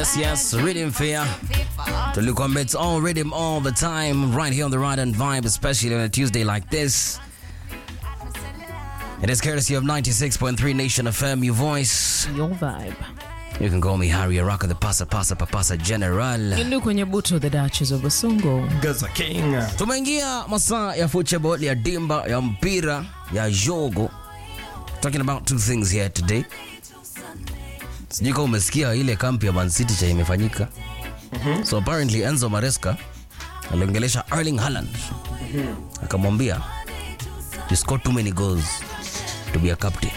Yes, yes, rhythm fair. Tulikwambia it's all rhythm all the time, right here on the Ride and Vibe, especially on a Tuesday like this. It is courtesy of 96.3 Nation FM, your voice. Your vibe. You can call me Harry Araka, the Pasa Pasa Papasa General. Indu kwenye buto the Duchess of Basungo. Gaza King. Tumeingia masaa ya football, ya dimba, ya mpira, ya jogo. Talking about two things here today. Sijui kama umesikia ile kampi ya Man City cha imefanyika. So apparently Enzo Maresca aliongelesha Erling Haaland. Akamwambia you score too many goals to be a captain.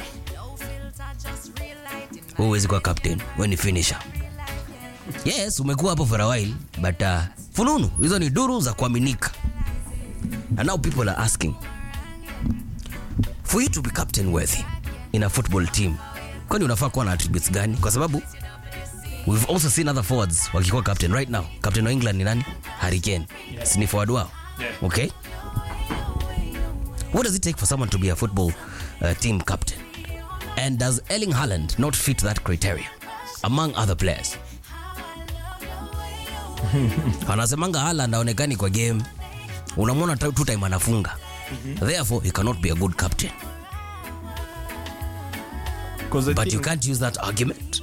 Wewe huwezi kuwa captain, wewe ni finisher. Yes, umekuwa hapo for a while, but uh, fununu hizo ni duru za kuaminika. And now people are asking for you to be captain worthy in a football team, kwani unafaa kuwa na attributes gani? Kwa sababu we've also seen other forwards wakikuwa captain right now. Captain wa England ni nani? Harry Kane. Si ni forward wao? Yeah. Okay. What does it take for someone to be a football uh, team captain? And does Erling Haaland not fit that criteria among other players? Anasemanga Haaland aonekani kwa game, unamwona tu two time anafunga, therefore he cannot be a good captain. Because I But you think can't use that argument.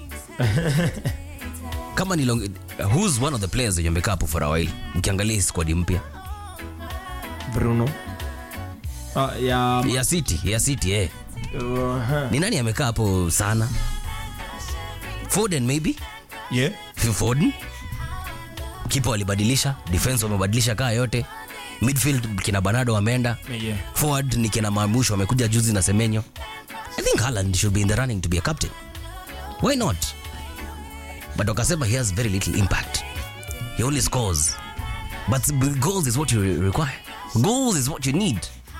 Kama ni long, who's one of the players wenye amekaa hapo for a while? Ukiangalia hii squad mpya Bruno. Ah, ya ya City, ya City eh. uh, Ni nani amekaa hapo sana? Foden maybe? yeah. Phil Foden. Kipa walibadilisha, defense wamebadilisha kaa yote. Midfield kina Bernardo wameenda. Yeah. Forward ni kina Marmusho wamekuja juzi na Semenyo. I think Haaland should be in the running to be a captain. Why not? But wakasema he has very little impact. He only scores. But the goals is what you re- require. Goals is what you need.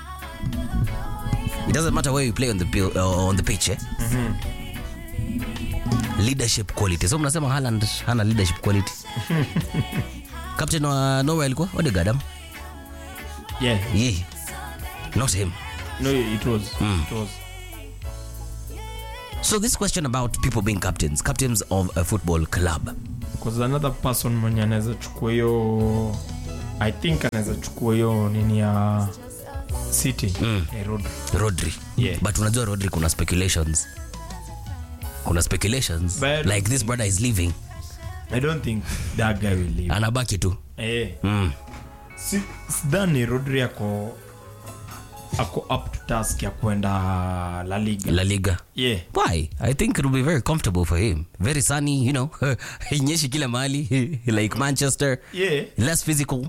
It doesn't matter where you play on the pil- uh, on the pitch, eh? Leadership quality. So mnasema Haaland hana leadership quality. Captain wa Norway alikuwa Odegaard. am? Yeah. Yeah. Not him. No, it was. It was. So this question about people being captains, captains of a football club. Because another person mwenye anaweza chukua hiyo I think anaweza chukua hiyo nini ya City. Eh, Rodri. Rodri. Yeah. But unajua Rodri kuna speculations. Kuna speculations But- like this brother is leaving. I don't think that guy will leave. Anabaki tu. Eh. Mm. Si, sidhani Rodri ako ako up to task ya kwenda La Liga. La Liga. Yeah. Why? I think it will be very comfortable for him. Very sunny, you know. Inyeshi kila mahali like Manchester. Yeah. Less physical.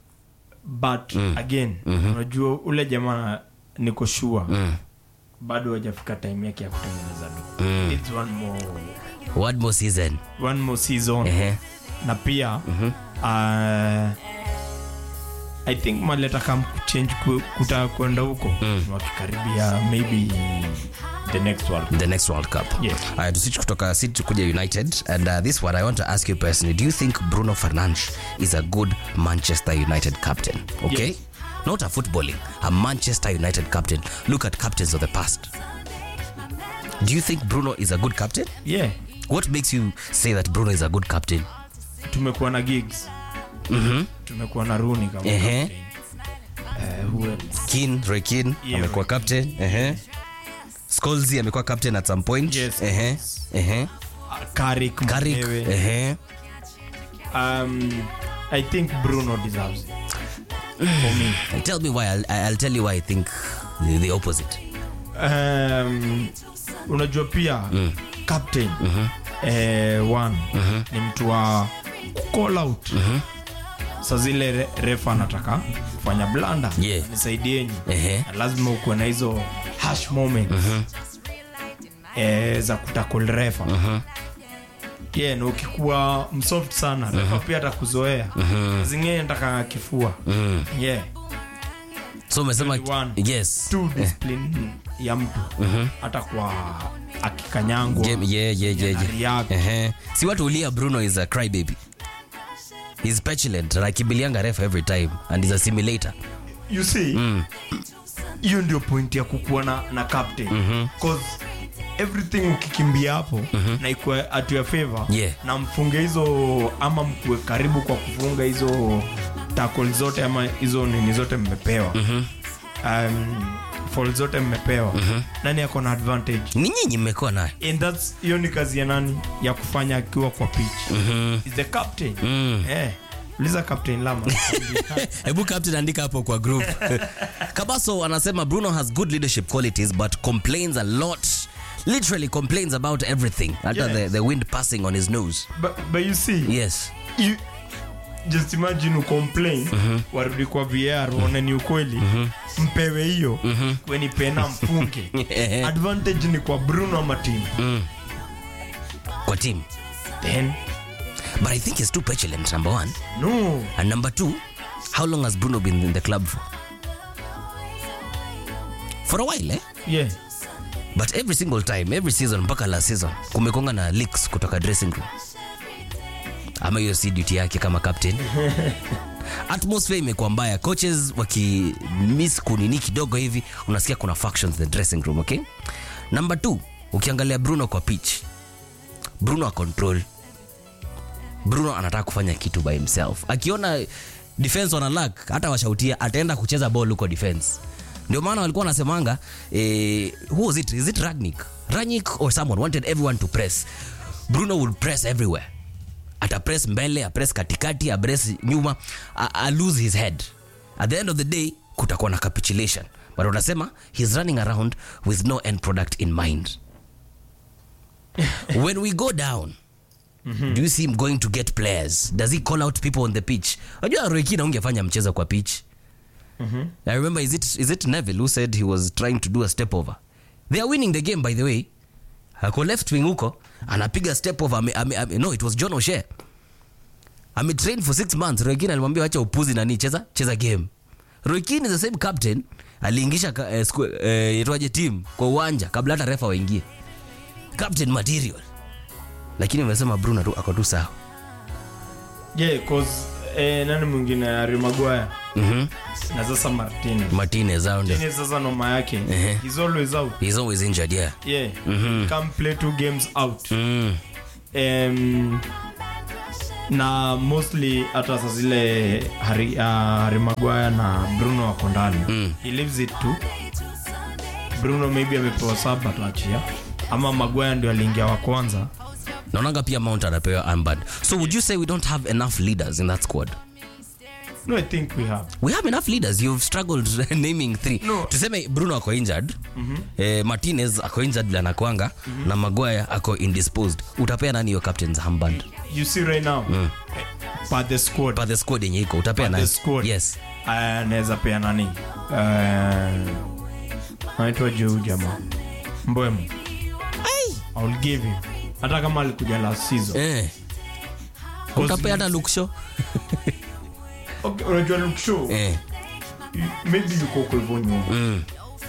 but again unajua ule jamaa niko sure bado hajafika time yake ya kutengeneza do It's one more, One more season. one more season Ehe. na pia uh, i think maleta kam kuchange ku- kutaka kwenda huko wakikaribia maybe the next world the next World Cup. Yeah. Alright, to switch kutoka City kuja United and uh, this one I want to ask you personally. Do you think Bruno Fernandes is a good Manchester United captain? Okay? Yes. Not a footballing, a Manchester United captain. Look at captains of the past. Do you think Bruno is a good captain? yeah What makes you say that Bruno is a good captain? tumekuwa na gigs tumekuwa na runi kama Ehe. captain. Eh, who else? Keane, Roy Keane Yeah, amekuwa Roy captain. Ehe. Scholesy amekuwa captain at some point. Yes. Ehe. Ehe. Ah, Carrick Carrick. mwenyewe. Ehe. um, I think Bruno deserves it. For me. Tell me why. I'll, I'll tell you why I think the, the opposite. Um, unajua pia captain eh, one ni mtu wa call out sa zile re- refa anataka kufanya blanda Yeah. nisaidieni Ehe. Na lazima ukuwe na hizo hash moments eh, za kutakol refa yeah, na ukikuwa msoft sana refa pia atakuzoea zingine nataka kifua yeah So umesema 21. yes. tu discipline ya mtu hata kwa akikanyangwa Game, yeah, yeah, yeah, Yana yeah. react. Ehe. Si watu ulia Bruno is a crybaby. He's petulant. Anakimbilianga ref every time and he's a simulator. you see hiyo ndio point ya kukuwa na, na captain cause everything ukikimbia hapo na ikuwe at your favor Yeah. na mfunge hizo ama mkuwe karibu kwa kufunga hizo tackle zote ama hizo nini zote mmepewa um, fall zote mmepewa nani ako na advantage ni nyinyi mmekuwa nayo and that's hiyo ni kazi ya nani ya kufanya akiwa kwa pitch is the captain eh uliza captain lama hebu captain andika hapo kwa group kabaso anasema bruno has good leadership qualities but complains a lot literally complains about everything hata Yeah. the, the wind passing on his nose but, but you see yes you, just imagine ucomplain warudi kwa VR waone ni ukweli mpewe hiyo kweni pena mfunge advantage ni kwa bruno ama team kwa team then but i think he's too petulant number one no and number two how long has bruno been in the club for for a while eh? yeah but every single time every season mpaka last season kumekonga na leaks kutoka dressing room ama hiyo si duty yake kama captain atmosphere imekuwa mbaya coaches wakimiss kunini kidogo hivi unasikia kuna factions in the dressing room okay number two ukiangalia bruno kwa pitch bruno a control bruno anataka kufanya kitu by himself akiona defense wana lack hata washautia ataenda kucheza ball huko defense ndio maana walikuwa wanasemanga eh, who was it is it ragnik ragnik or someone wanted everyone to press bruno would press everywhere atapress mbele apress katikati apress nyuma a, a lose his head at the end of the day kutakuwa na capitulation but unasema he's running around with no end product in mind when we go down do you see him going to get players does he call out people on the pitch unajua roikina ungefanya mchezo kwa pitch i remember is it, is it neville who said he was trying to do a step over they are winning the game by the way ako left wing huko anapiga step over ame, ame, ame, no it was john oshe ametrain for six months roikin alimwambia wacha upuzi nani cheza cheza game roikin is the same captain aliingisha ka- eh, sku- eh, itwaje team kwa uwanja kabla hata refa waingie captain material lakini umesema bruno tu ako tu sawa yeah cause eh, nani mwingine Harry Maguire Mhm. na sasa Martinez martinez out there. Martinez sasa noma yake Ehe. he's always out he's always injured yeah yeah come play two games out mm. um, na mostly hata sa zile Harry, uh, Harry Maguire na Bruno wako ndani Mm. he leaves it to Bruno maybe amepewa saba tuachia ama Maguire ndio aliingia wa kwanza naonanga pia mount anapewa armband so would you say we don't have enough leaders in that squad no I think we have we have enough leaders you've struggled naming three No. tuseme bruno ako injured eh, martinez ako injured vile anakwanga na maguire ako indisposed utapea nani hiyo captain's armband you see right now eh, per the squad pa the squad yenye iko utapea per nani the squad yes anaweza pea nani uh, anaitwa juu jamaa mbwemo I'll give him hata kama alikuja last season eh. utapea hata luksho okay, unajua look show eh. maybe yuko kwa hivyo nyuma mm.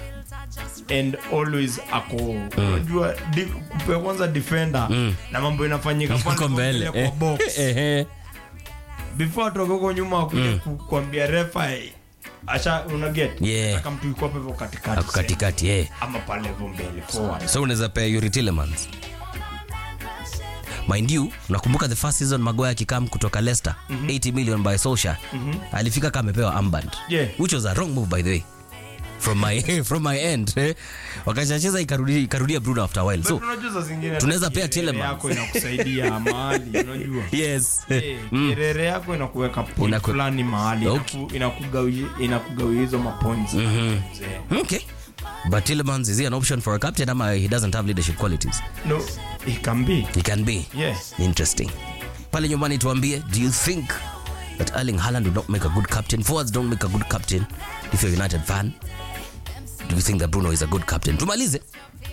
and always ako unajua di- kupea kwanza defender na mambo inafanyika pale Uko mbele kwa box Eh, eh. before atoke huko nyuma akuja ku- kuambia refa eh, asha una get Yeah. Aka mtu yuko hapo hivyo katikati ako katikati eh. ama pale hivyo mbele forward so unaweza pea Yuri Tillemans mind you nakumbuka the first season magoya akikam kutoka leicester 80 million by Solskjaer alifika kama amepewa armband Yeah. which was a wrong move by the way from my, from my end eh. wakachacheza ikarudi- ikarudia bruno after a while so But unajua saa zingine tunaweza hata pea kielele Tielemans. yako inakusaidia mahali unajua yes Eh, kielele yako inakuweka point Inaku- fulani mahali Okay. inaku- inakugawia inakugawia hizo mapoints Mzee. okay but Tillemans is he an option for a captain ama he doesn't have leadership qualities no it can be he can be yeah interesting pale nyumbani tuambie do you think that erling Haaland would not make a good captain forwards don't make a good captain if you're a united fan do you think that bruno is a good captain tumalize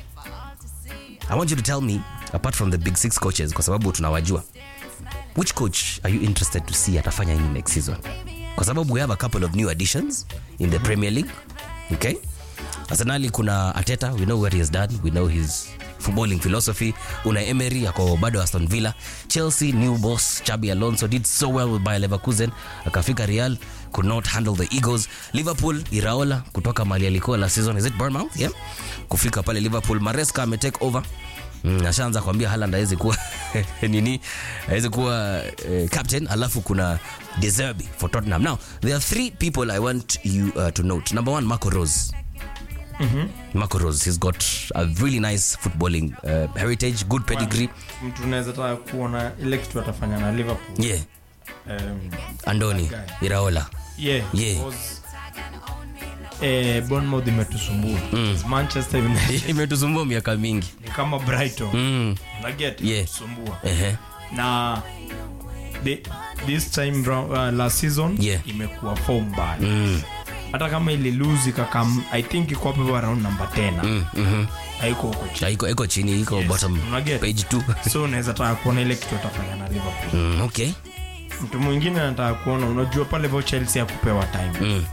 i want you to tell me apart from the big six coaches kwa sababu tunawajua which coach are you interested to see atafanya nini next season kwa sababu we have a couple of new additions in the premier league okay arsenali kuna ateta we know what he has done we know his footballing philosophy una emery ako bado aston villa chelsea new boss chabi alonso did so well with bayer leverkusen akafika real could not handle the Eagles. Liverpool Iraola kutoka mali alikuwa last season is it Bournemouth? Yeah. Kufika pale Liverpool Maresca ame take over. Mm, ashaanza kuambia Haaland hawezi kuwa nini hawezi kuwa eh, captain alafu kuna De Zerbi for Tottenham. Now there are three people I want you uh, to note. Number one Marco Rose. Marco Rose he's got a really nice footballing uh, heritage, good pedigree. mtu unaweza taka kuona ile kitu atafanya na liverpool Yeah. um, Andoni Guy. Iraola. yeah, Yeah. because, eh, Bournemouth imetusumbua manchester United Imetusumbua miaka mingi. ni kama brighton Mm. Unaget? Yeah. Imetusumbua. Ehe. na the, this time round, uh, last season Yeah. imekuwa form mbaya Mm. hata kama ililuzi kakam i think iko hapo around number 10 Mm. Mhm. haiko huko chini Na iko iko chini iko Yes. bottom Unaget? page 2. so unaweza taka kuona ile kitu atafanya na liverpool Mm, okay. mtu mwingine anataka kuona unajua pale vo chelsea akupewa time Mm.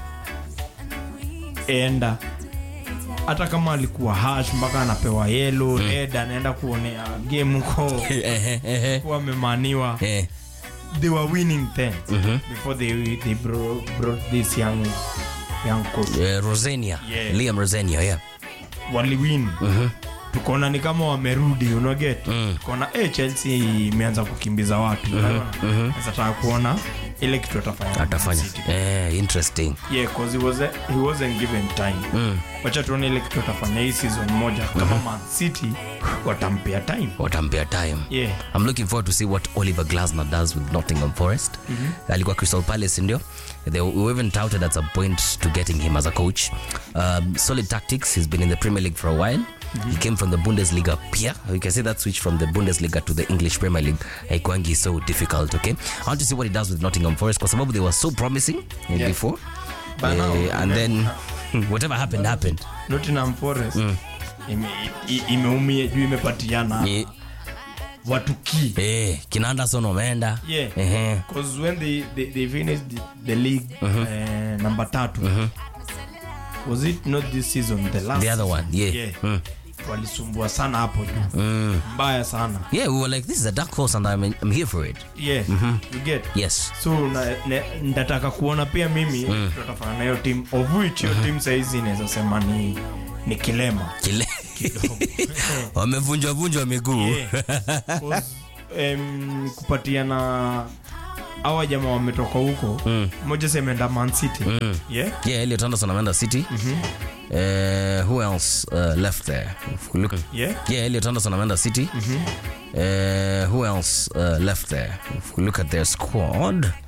enda hata kama alikuwa hash mpaka anapewa yelo red anaenda kuonea game huko Ehe, ehe. kuwa amemaniwa Eh. they were winning then before they, they bro, brought this young, young coach Eh, Rosenia. Yeah. Liam Rosenia, yeah. waliwin tukaona ni kama wamerudi unaget Mm. tukaona eh, chelsea imeanza kukimbiza watu mm taka kuona ile kitu atafanya na Atafanya. Man City. Eh, interesting. yeah, 'cause he, was he wasn't given time Mm. wacha tuone ile kitu atafanya hii season moja kama man city watampea time Watampea time. yeah. I'm looking forward to see what Oliver Glasner does with Nottingham Forest. Alikuwa Crystal Palace ndio. They were even touted at some point to getting him as a coach. Um, solid tactics. He's been in the Premier League for a while. He came from the Bundesliga pia. You can see that switch from the Bundesliga to the English Premier League haikuangi so difficult, okay? I want to see what he does with Nottingham Forest kwa sababu they were so promising eh, Yeah. before. But now, Eh, and then whatever happened happened. nottingham forest ime- i- imeumia juu imepatiana Eh, watu key eh, kina Anderson wameenda. yeah Ehe. because when they, they, they finished the, the league eh, number tatu was it not this season the last The other one, yeah. yeah. Mm. walisumbua sana hapo juu mbaya sana Yeah, we were like, this is a dark horse and I'm, I'm here for it. yeah you get Yes. so na, ne, ndataka kuona pia mimi tutafanya na hiyo team of which hiyo team saizi inaweza sema ni ni kilema Kile. wamevunjwa vunjwa miguu Yeah. 'Cause, em, kupatiana awa jamaa wametoka huko mmoja semeenda man city yeah? yeah Elliot Anderson ameenda city uh, who else uh, left there If we look Yeah? yeah Elliot Anderson ameenda city uh, who else uh, left there if we look at their squad